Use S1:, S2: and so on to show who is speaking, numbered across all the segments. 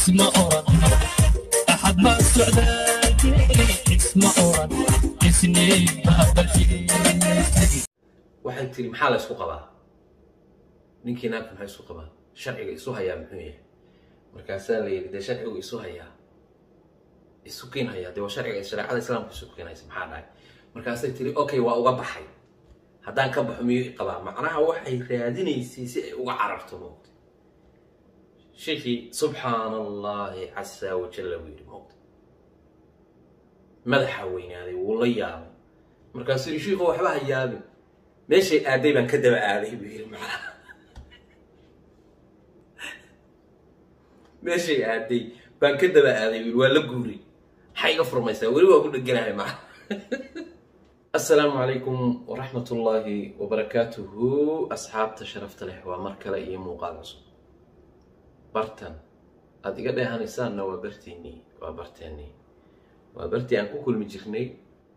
S1: isma oran axad ma socdaake isma oran isniin baabalfiisigi
S2: waxay tiri maxaa la isku qabaa ninkii naagta maxaa isku qabaa sharciga isu hayaa muxuu yahay markaasaa la yidhi dee sharcigu isu hayaa isu keen hayaa dee waa sharciga shareecada islaamka isu keenaysa maxaa dhahay markaasay tiri okay waa uga baxay haddaan ka baxo miyuu i qabaa macnaha waxay raadinaysay si ay uga cararto moogta sheekii subxaana allahi casa wajalla buu yidhi moogta madaxa weynaaday wuu la yaabay markaasuu yidhi shiikhu waxba ha yaabin meeshay aaday baan ka daba aaday buu yidhi macnaha meeshay aaday baan ka daba aaday buu yidhi waa la guuray maxay iga furmaysaa weli waa ku dheganahay macnaha asalaamu calaykum waraxmat ullaahi wabarakaatuhu asxaabta sharafta leh waa mar kale iyo muuqaal cusub bartan aada iga dheehanaysaanna waa barteennii waa barteennii waa bartii aan ku kulmi jirnay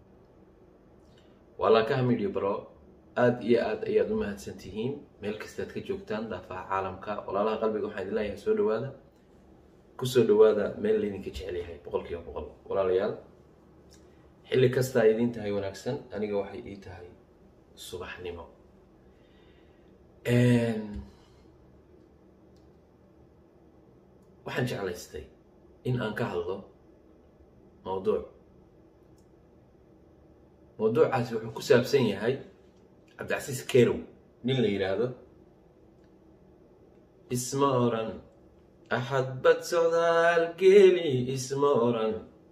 S2: waa laakaha midyo baro aada iyo aada ayaad u mahadsan tihiin meel kastaad ka joogtaan daafaha caalamka walaalaha qalbiga waxaan idin leeyahay soo dhawaada kusoo dhawaada meel laydinka jecel yahay boqol kiiba boqol walaalayaal xilli kastaa idiin tahay wanaagsan aniga waxay ii tahay subaxnimo waxaan jeclaystay in aan ka hadlo mawduuc mawduucaasi wuxuu ku saabsan yahay cabdicasiis kerow nin la yidhaahdo isma oran axad bad socdaal geeli isma oran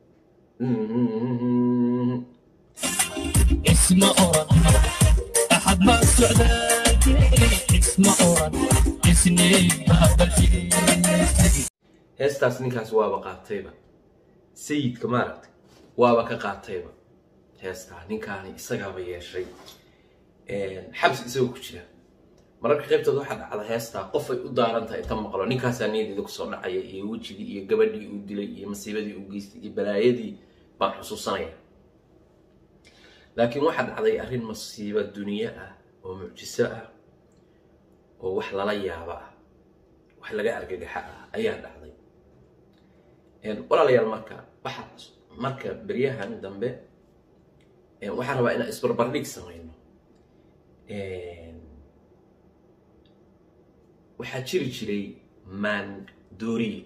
S1: isma oran axad ma socdaake isma oran isniin baabalfiisigi
S2: heestaas ninkaas waaba qaatayba sayidka maaragtay waaba ka qaatayba heestaa ninkaani isagaaba yeeshay xabsi isagoo ku jira mararka qaybtood waxaa dhacda heestaa qofay u daaran tahay inta maqlo ninkaasaa niyadeeda kusoo dhacaya iyo wejigii iyo gabadhii uu dilay iyo masiibadii uu geystay iyo balaayadii baan xusuusanaya laakiin waxaa dhacday arrin masiibo duniye ah oo mucjiso ah oo wax lala yaabo ah wax laga argagaxa ah ayaa dhacday walaalayaal marka waxaa marka beryahan dambe waxaan rabaa inaan isbarbardhig samayno waxaa jiri jiray maandooriye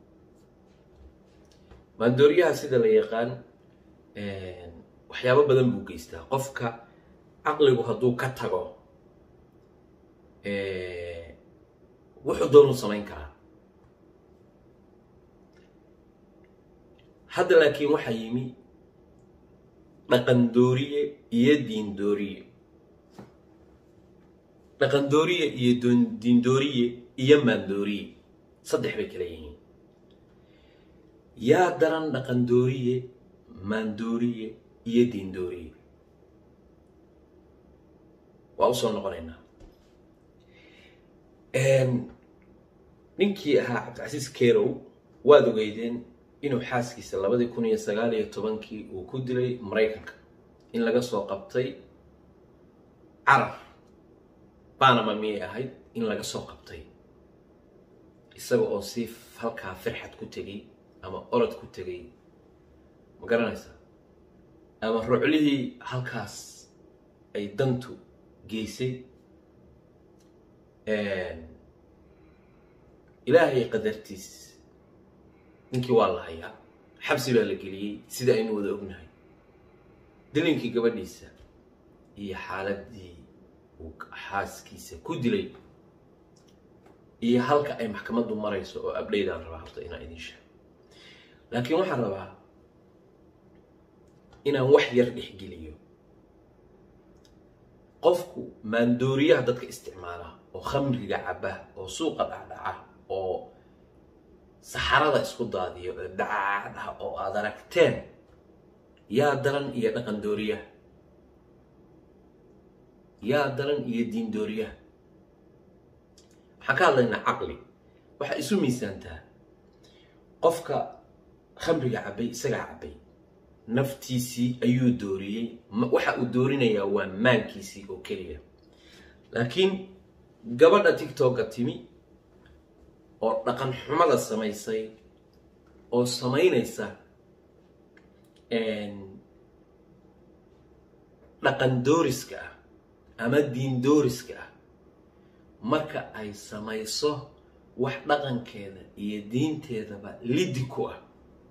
S2: maandooriyaha sida la yaqaan waxyaabo badan buu geystaa qofka caqligu hadduu ka tago wuxuu doonuu samayn karaa hadda laakiin waxaa yimi dhaqandooriye iyo diindooriye dhaqandooriye iyo diindooriye iyo maandooriye saddex bay kala yihiin yaa daran dhaqandooriye maandooriye iyo diindooriye waa usoo noqonaynaa ninkii ahaa cabdicasiis kerow waad ogeydeen inuu xaaskiisa labadii kun iyo sagaal iyo tobankii uu ku dilay maraykanka in laga soo qabtay carar banama miyay ahayd in laga soo qabtay isaga oo si halkaa firxad ku tegay ama orod ku tegay ma garanaysaa ama ruclihii halkaas ay dantu geysay ilaahay qadartiis ninkii waa la hayaa xabsi baa la geliyey sida aynu wada ognahay dilinkii gabadhiisa iyo xaaladii uu xaaskiisa ku dilay iyo halka ay maxkamaddu marayso oo abdhaydaan rabaa horta inaan idin sheego laakiin waxaan rabaa inaan wax yar dhexgeliyo qofku maandooriyaha dadka isticmaala oo khamriga caba oo suuqa dhacdhaca oo saxarada isku daadiyo oo dhacadhaha oo aad aragteen yaa daran iyo dhaqan dooriyaha yaa daran iyo diin dooriyaha waxaan ka hadlaynaa caqli waxaa isu miisaantaa qofka khamriga cabay isagaa cabay naftiisii ayuu dooriyey waxa uu doorinayaa waa maankiisii oo keliya laakiin gabadha tictokga timi oo dhaqan xumada samaysay oo samaynaysa dhaqan dooriska ah ama diin dooriska ah marka ay samayso wax dhaqankeeda iyo diinteedaba liddi ku ah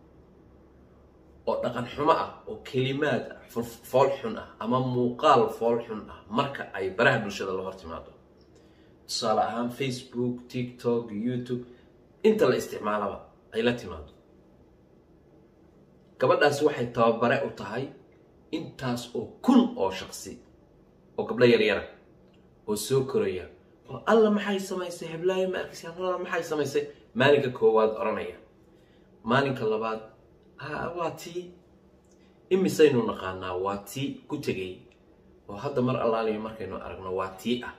S2: oo dhaqan xumo ah oo kelimaad ah fool xun ah ama muuqaal fool xun ah marka ay baraha bulshada la hor timaado tusaale ahaan facebook tiktok youtube inta la isticmaalaba ay la timaado gabadhaasi waxay tababare u tahay intaas oo kun oo shaqsi oo gabdho yaryara oo soo koraya oo alla maxay samaysay heblaayo ma arkaysa alla maxay samaysay maalinka koowaad odhanaya maalinka labaad waa tii imisaynu naqaanaa waa tii ku tegay oo hadda mar allaaliya markaynu aragno waa tii ah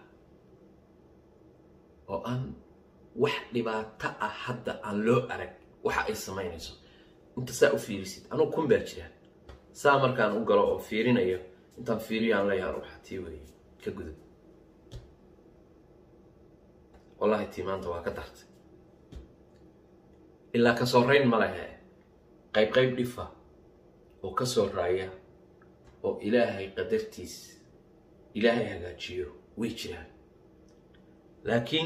S2: oo aan wax dhibaato ah hadda aan loo arag waxa ay samaynayso inta saa u fiirisid anugu kun baa jira saa markaan u galo oo fiirinayo intaan fiiriyo aan leeyahay waxa tii weeye ka gudub wallahi tii maanta waa ka dartay ilaa ka soo rayn ma lehe qayb qayb dhifa oo ka soo raaya oo ilaahay qadartiis ilaahay hagaajiyo way jiraan laakiin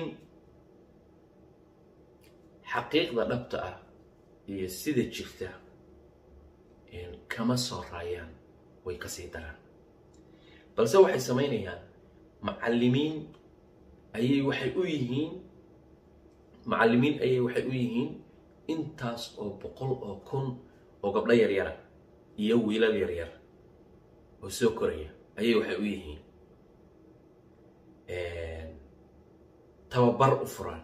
S2: xaqiiqda dhabta ah iyo sida jirta kama soo raayaan way kasii daraan balse waxay samaynayaan macallimiin ayay waxay u yihiin macallimiin ayay waxay u yihiin intaas oo boqol oo kun oo gabdho yaryara iyo wiilal yaryar oo soo koraya ayay waxay u yihiin tababar u furan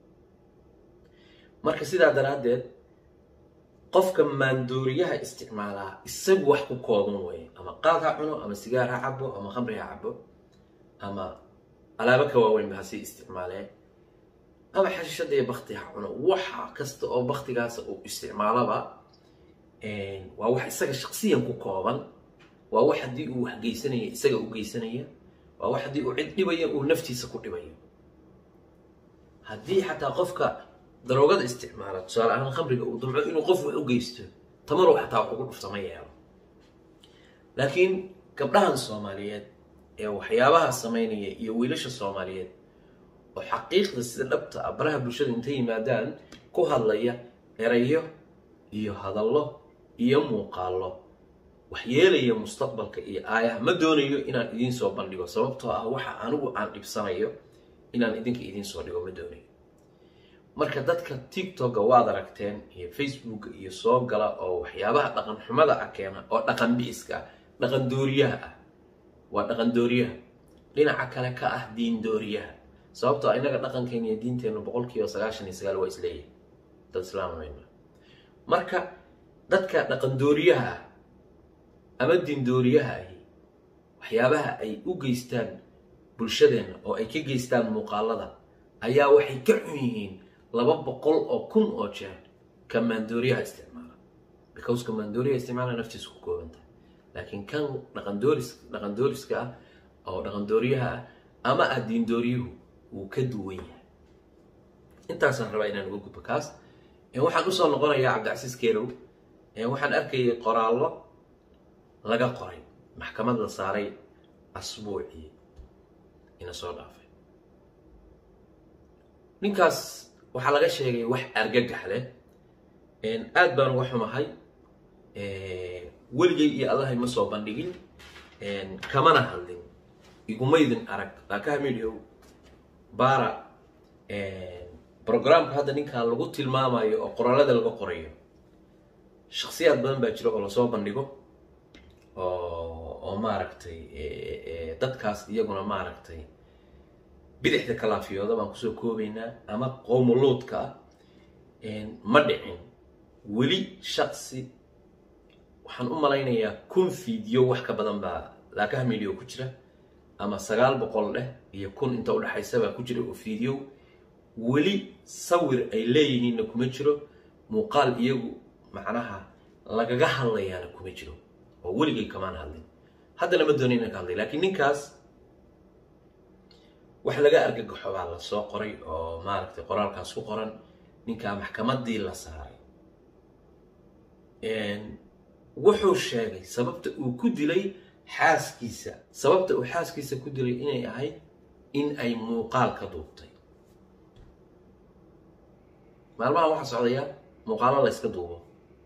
S2: marka sidaa daraaddeed qofka maandooriyaha isticmaalaa isagu wax ku kooban weeye ama qaad ha cuno ama sigaar ha cabo ama khamri ha cabo ama alaabo ka waaweynba hasii isticmaalee ama xashishada iyo bakti ha cuno waxa kasta oo baktigaas uu isticmaalaba waa wax isaga shaqsiyan ku kooban waa wax haddii uu wax geysanaya isaga u geysanaya waa wax haddii uu cid dhibaya uu naftiisa ku dhibayo haddii xataa qofka daroogada isticmaala tusaale ahaan khamriga uu damco inuu qof wax u geysto tamaru xataa wax ugu dhufta ma yeelo laakiin gabdhahan soomaaliyeed ee waxyaabaha samaynaya iyo wiilasha soomaaliyeed oo xaqiiqda sida dhabta ah baraha bulshada intay yimaadaan ku hadlaya erayo iyo hadallo iyo muuqaallo wax yeelaya mustaqbalka iyo aayaha ma doonayo inaan idiin soo bandhigo sababtoo ah waxa anigu aan dhibsanayo inaan idinka idiin soo dhigo ma doonayo marka dadka tiktoka waad aragteen iyo facebooka iyo soo gala oo waxyaabaha dhaqan xumada ah keena oo dhaqan bi'iska ah dhaqan dooriyaha ah waa dhaqan dooriyaha dhinaca kale ka ah diin dooriyaha sababtoo ah innaga dhaqankeena iyo diinteenna boqol kiiba sagaashan iyo sagaal waa isleeyahay dad islaamayna marka dadka dhaqan dooriyaha ah ama diin dooriyaha ahi waxyaabaha ay u geystaan bulshadeenna oo ay ka geystaan muuqaalada ayaa waxay ka xun yihiin laba boqol oo kun oo jeer ka maandooriyaha isticmaala because ka maandooriyaha isticmaala naftiisa ku koobantahay laakiin kan dhaqandooris dhaqandooriska ah oo dhaqandooriyaha ah ama ah diindooriyuhu wuu ka duwan yahay intaasaan rabaa inaan uga gudbo kaas waxaan usoo noqonayaa cabdicasiis keelow waxaan arkayay qoraallo laga qoray maxkamad la saaray asbuucii ina soo dhaafay ninkaas waxaa laga sheegay wax argagax leh aad baan uga xumahay weligay iyo allahay ma soo bandhigin kamana hadlin igumaydin arag laakaha midiow baara brograamka hadda ninkan lagu tilmaamayo oo qoraalada laga qorayo shaksiyaad badan baa jira oo lasoo bandhigo oo maaragtay dadkaas iyaguna maaragtay bidixda kalaafiyooda baan kusoo koobaynaa ama qowmuluudka ah ma dhicin weli shaksi waxaan u malaynayaa kun fiideo wax ka badan baa laakaha midio ku jira ama sagaal boqol dheh iyo kun inta udhexaysa baa ku jira oo fiideo weli sawir ay leeyihiinna kuma jiro muuqaal iyagu macnaha lagaga hadlayaana kuma jiro oo weligay kamaan hadlin haddana ma doona inaan ka hadlay lakiin ninkaas wax laga argagaxo baa la soo qoray oo maaragtay qoraalkaas ku qoran ninkaa maxkamadii la saaray wuxuu sheegay sababta uu ku dilay xaaskiisa sababta uu xaaskiisa ku dilay inay ahayd in ay muuqaal ka duubtay maalmaha waxaa socdaya muuqaalo la yska duubo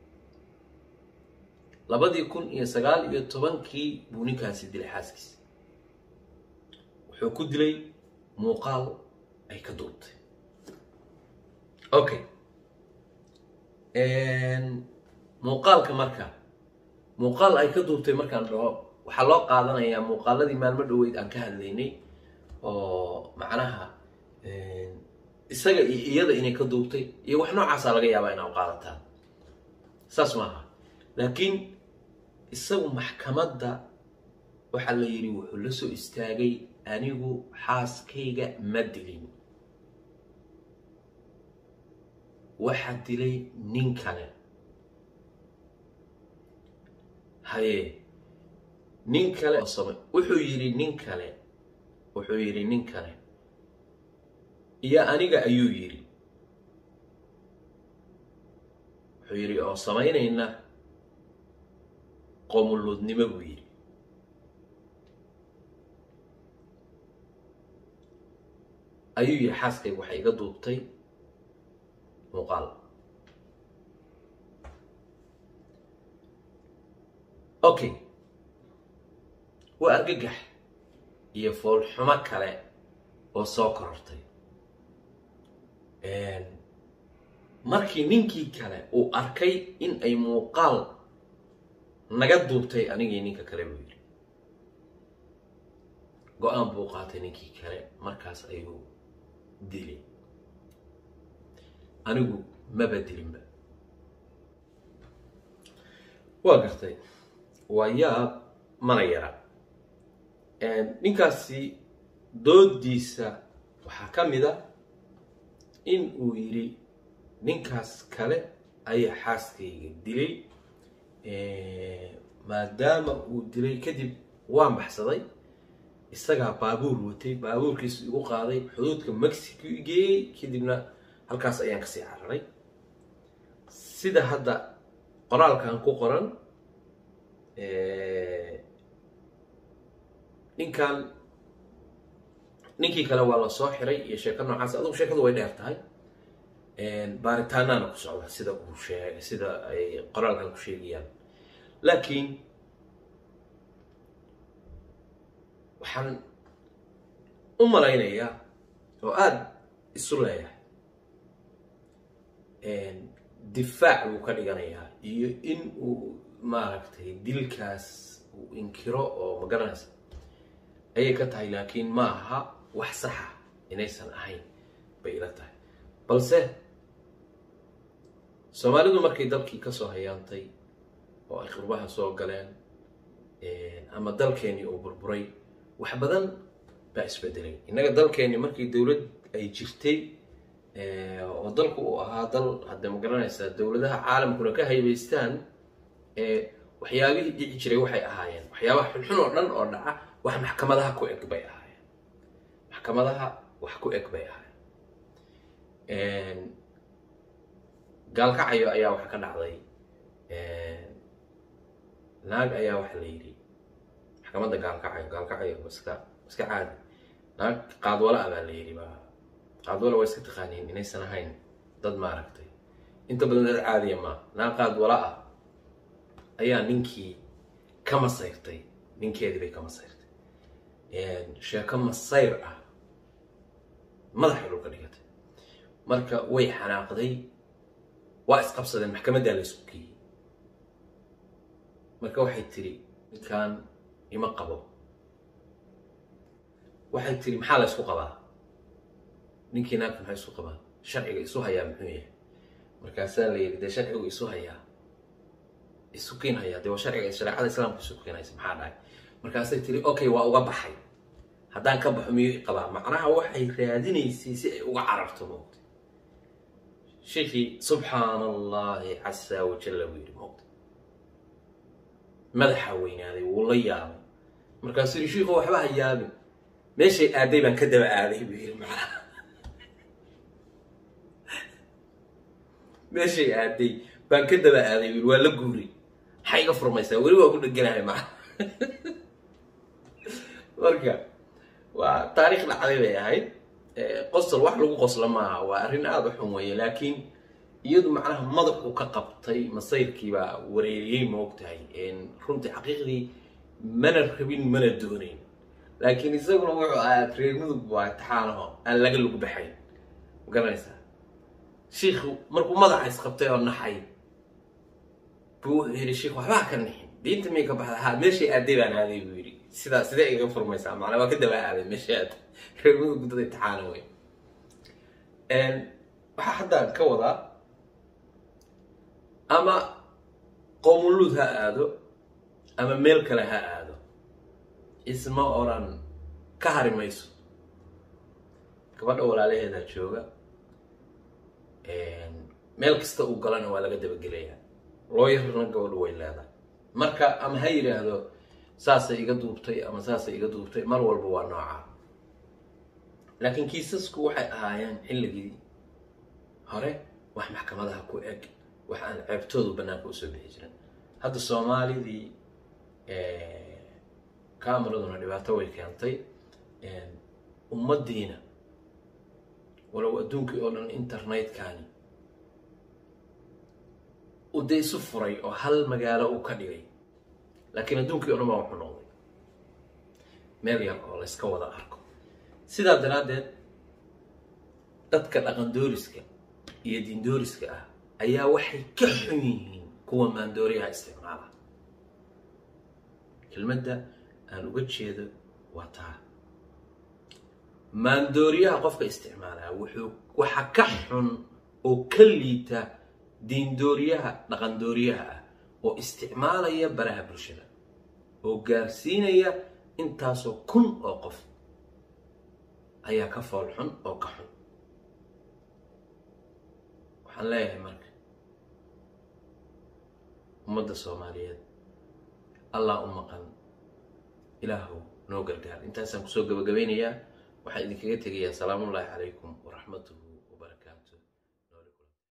S2: labadii kun iyo sagaal iyo tobankii buu ninkaasi dilay xaaskiisa wuxuu ku dilay muuqaal ay ka duubtay okay muuqaalka marka muuqaal ay ka duubtay markaan dhaho waxaa loo qaadanayaa muuqaaladii maalmo dhoweyd aan ka hadlaynay oo macnaha isaga iyo iyada inay ka duubtay iyo wax noocaasaa laga yaabaa inaa u qaadataan saas maaha laakiin isagu maxkamadda waxaa la yidhi wuxuu la soo istaagay anigu xaaskayga ma dilin waxaa dilay nin kale haye nin kale wuxuu yidhi nin kale wuxuu yidhi nin kale iyo aniga ayuu yidhi wuxuu yidhi oo samaynayna qoomuluudnimo buu yidhi ayuu yidhi xaaskayga waxay iga duubtay muuqaal okay waa argagax iyo foolxumo kale oo soo korortay markii ninkii kale uu arkay in ay muuqaal naga duubtay anigii ninka kale buu yidhi go-aan buu qaatay ninkii kale markaas ayuu dilay anigu maba dilinba waa gartay waa yaab mana yara ninkaasi doodiisa waxaa ka mid a in uu yidhi ninkaas kale ayaa xaaskayga dilay maadaama uu dilay kadib waan baxsaday isagaa baabuur watay baabuurkiisu igu qaaday xuduudka mexico igeeyey kadibna halkaas ayaan kasii cararay sida hadda qoraalkan ku qoran ninkan ninkii kale waa la soo xiray iyo sheeko noocaas adugu sheekadu way dheer tahay baaritaanaana ku socda sida uu sheeg sida ay qoraalkan ku sheegayaan laakiin waxaan u malaynayaa oo aada isu leeyahay difaac buu ka dhiganayaa iyo in uu maaragtay dilkaas uu inkiro oo magaranaysa ayay ka tahay laakiin ma aha wax saxa inaysan ahayn bay ila tahay balse soomaalidu markay dalkii kasoo hayaantay oo ay qurbaha soo galeen ama dalkeenii uu burburay wax badan baa isbedelay innaga dalkeenii markii dowlad ay jirtay oo dalku uu ahaa dal hadda ma garanaysaa dowladaha caalamkuna ka haybaystaan waxyaabihii dhici jiray waxay ahaayeen waxyaabaha xunxun oo dhan oo dhaca wax maxkamadaha ku eg bay ahaayeen maxkamadaha wax ku eg bay ahaayeen gaalkacayo ayaa waxa ka dhacday naag ayaa waxa la yidhi maxkamadda gaalkacayo gaalkacayo iska iska caadi naag qaadwala ah baa la yidhi ba qaadwala waa iska taqaaniin inaysan ahayn dad maaragtay inta badan dad caadiya ma naag qaadwala ah ayaa ninkii ka masayrtay ninkeedii bay ka masayrtay sheeko masayr ah madaxay dhulka dhigatay marka way xanaaqday waa isqabsadeen maxkamaddaa la isku geeyey marka waxay tiri ninkan ima qabo waxay tiri maxaa la ysku qabaa ninkii naagta maxaa isu qabaa sharciga isu hayaa muxuu yahay markaasaa la yidhi dee sharcigu isu hayaa isu kiin hayaa dee waa sharciga shareecada islaamka isu kiinaysa maxaa dhahay markaasay tiri okay waa uga baxay haddaan ka baxo miyuu i qabaa macnaha waxay raadinaysay si ay uga cararto moogta sheekii subxaana allahi casa wajalla buu yidhi moogta madaxa weynaaday wuu la yaabay markaasuu yidhi shiikhu waxba ha yaabin meeshay aaday baan ka daba aaday buu yidhi macnaha meeshay aaday baan ka daba aaday wiil waa la guuray maxay iga furmaysaa weli waa ku dheganahay maa marka waa taariikh dhacday bay ahayd qosol wax lagu qoslo maaha waa arrin aada u xun weeye laakiin iyadu macnaha madaxu ka qabtay masayrkii baa wareeriyey ma ogtahay runtii xaqiiqdii mana rabin mana doonayn laakiin isaguna wuxuu ahaa reer mudug waa taxaanaho aan laga lug baxayn ma garanaysaa shiikhu markuu madaxa isqabtay oo naxay buu wuxuu yidhi shiikh waxbaa ka nixin diinta miyay ka baxda ha meeshay aaday baan aaday buu yidhi sidaa sidee iga furmaysaa macnaa waa ka daba aaday meeshay aaday reer mudug dad imtixaana wey waxaa haddaan ka wadaa ama qoomuluud ha aado ama meel kale ha aado isma oran ka hari mayso gabadha walaalaheedaa jooga meel kasta uu galana waa laga dabagelayaa looyarna gabadhu way leedahay marka ama ha yidhaahdo saasay iga duubtay ama saasay iga duubtay mar walba waa noocaa laakiin kiisasku waxay ahaayeen xilligii hore wax maxkamadaha ku eg wax aan ceebtoodu bannaanka usoo bixi jirin hadda soomaalidii camaraduna dhibaato way keentay ummaddiina walow adduunkii oo dhan internetkani uu dee isu furay oo hal magaalo uu ka dhigay laakiin adduunkii o dhan baa wuxuu noqday meel yar oo layska wada arko sidaa daraaddeed dadka dhaqan dooriska iyo diindooriska ah ayaa waxay ka xun yihiin kuwa maandooriyaha isticmaala kelmadda aan uga jeedo waa taa maandooriyaha qofka isticmaalaa wuxuu waxa ka xun oo ka liita diindooriyaha dhaqandooriyaha ah oo isticmaalaya baraha bulshada oo gaarsiinaya intaasoo kun oo qof ayaa ka fool xun oo ka xun waxaan leeyahay marka ummadda soomaaliyeed allah u maqan ilaahu noo gargaar intaasaan kusoo gabagabaynayaa waxaan idinkaga tegayaa salaamullaahi calaykum waraxmatuhu